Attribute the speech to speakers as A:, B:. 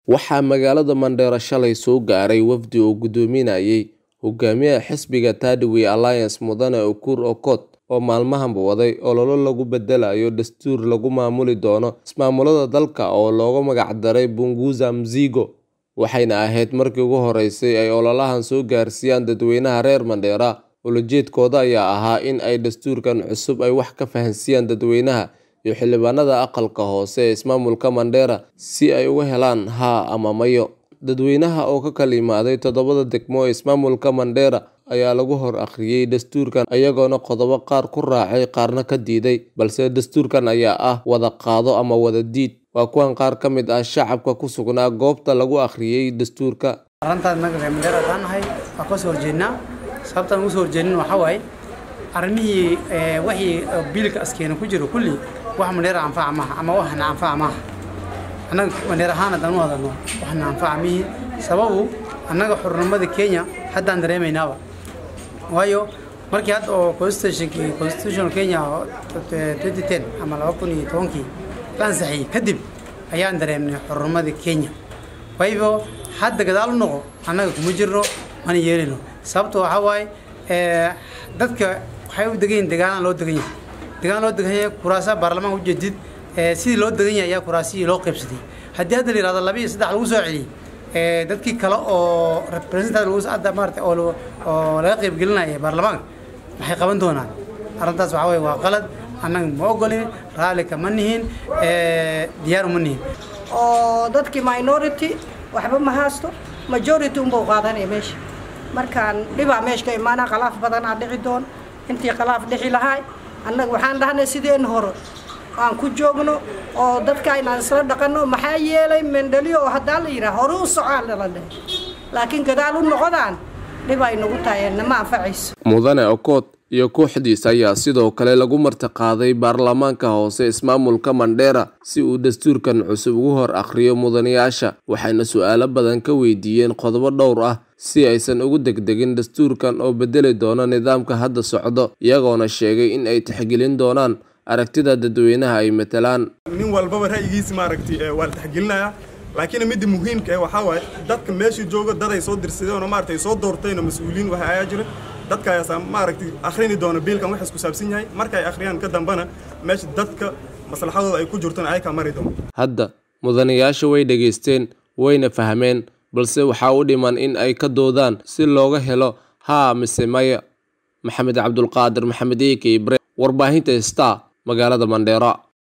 A: Waxaa magaalada Mandera shalay soo gaaray wafdi uu gudoominayay hogaamiyaha xisbiga Third Way Alliance Mudane Ukur Aukot oo maalmahanba waday olole lagu bedelayo dastuur lagu maamuli doono ismaamulada dalka oo loogu magac daray Punguza Mzigo, waxayna ahayd markii ugu horeysay ay ololahan soo gaarsiiyaan dadweynaha reer Mandera. Ujeedkooda ayaa ahaa in ay dastuurkan cusub ay wax ka fahansiiyaan dadweynaha iyo xildhibaanada aqalka hoose ee ismaamulka Mandera si ay uga helaan haa ama mayo. Dadweynaha oo ka kala yimaaday toddobada degmo ee ismaamulka Mandera ayaa lagu hor akhriyay dastuurkan iyagoona qodobo qaar ku raacay qaarna ka diiday, balse dastuurkan ayaa ah wada qaado ama wada diid. Waa kuwan qaar ka mid ah shacabka ku sugnaa goobta lagu akhriyay dastuurka.
B: arrintaan naga reer Mandera haddaan nahay waan ka soo horjeednaa sababtaan ugu soo horjeedin waxaa waaye arrimihii ee, wixii biilka askeena ku jiro kulli wax Mandera anfaca maaha ama waxna anfaca maaha annaga Mandera ahaan haddaan u hadalno waxna anfaca mihi sababu annaga xornimada Kenya haddaan dareemaynaaba waayo markii hadda oo constitutionkii constitutional Kenya oo 2010 ama 2010kii la ansixiyay kadib ayaan dareemnay xornimada Kenya waayo hadda gadaal u noqo annaga kuma jirno mana yeelino sababta waxaa waaye ee, dadka waxay u degan yihiin deegaanaan loo degan yahay deegaan loo degan yahay kuraasaha baarlamaanka ujeedid ee, sidii loo degan yahay ayaa kuraasihii loo qaybsaday haddii hadda la yihahdo laba iyo saddex lagu soo celiyey ee, dadkii kale oo representative lagu hadda maarata oo lagu- oo laga qaybgelinaya baarlamaanka maxay qaban doonaan arrintaas waxaa waaye waa qalad annaga ma ogolin raalli kama nihin ee, diyaar uma nihin
C: oo dadkii minority waxba ma haysto majority unbau qaadanaya meesha markaan dhibaa meesha ka imaanaa khalaaf badanaa dhici doon intii khalaaf dhixi lahaay annaga waxaan dhahnay sideen hore aan ku joogno oo dadka inaan isla dhaqanno maxaa yeelay mendeliyo oo haddaa la yidhaha hore u socaa lala dheh laakiin gadaal u noqodaan dhib ay nagu tahay nama anfacayso
A: Mudane Aukot iyo kooxdiisa ayaa sidoo kale lagu martiqaaday baarlamaanka hoose ismaamulka Mandera si uu dastuurkan cusub ugu hor akhriyo mudanayaasha waxayna su'aalo badan ka weydiiyeen qodobo dhowr ah si aysan ugu degdegin dastuurkan oo bedeli doona nidaamka hadda socdo iyagoona sheegay in ay tixgelin doonaan aragtida dadweynaha ay matalaan
D: nin walbaba ra'yigiisa maaragtay ee, waa la taxgelinayaa laakiin midda muhiimka ee waxaa waaye dadka meesha jooga dad ay soo dirsadeen oo maaragtay soo doorteen oo mas-uuliyiin waxa ayaa jira dadka ayaa maaragtay akhrini doona biilkan waxaas ku saabsan yahay marka ay akhriyaan ka dambana meesha dadka maslaxadooda ay ku jirtona ay ka mari doon
A: hadda mudanayaasha way dhegaysteen wayna fahmeen balse waxaa u dhiman in ay ka doodaan si looga helo haa mise maya maxamed cabdulqaadir maxamed eeke ibre warbaahinta star magaalada mandheera